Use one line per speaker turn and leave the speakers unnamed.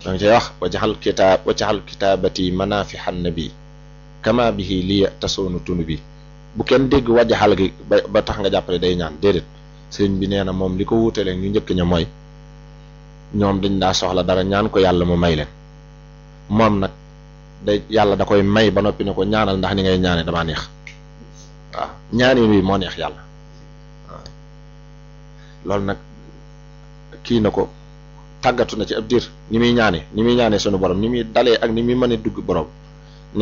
da nga cay wax wajaxal kitaab wajaxal kitaabati manafixan nabi kama bihi lii tasoonu tunu bi bu kenn dégg wajaxal gi ba ba tax nga jàppale day ñaan déedéet sëriñ bi nee na moom li ko wuutelee ñu njëkk ña mooy ñoom dañ daa soxla dara ñaan ko yàlla mu may leen moom nag day yàlla da koy may ba noppi ne ko ñaanal ndax ni ngay ñaane damaa neex waaw ñaanin wi moo neex yàlla waaw loolu nag kii na ko tàggatu na ci ab diir ni muy ñaane ni muy ñaane sunu borom ni muy dalee ak ni muy mën a dugg borom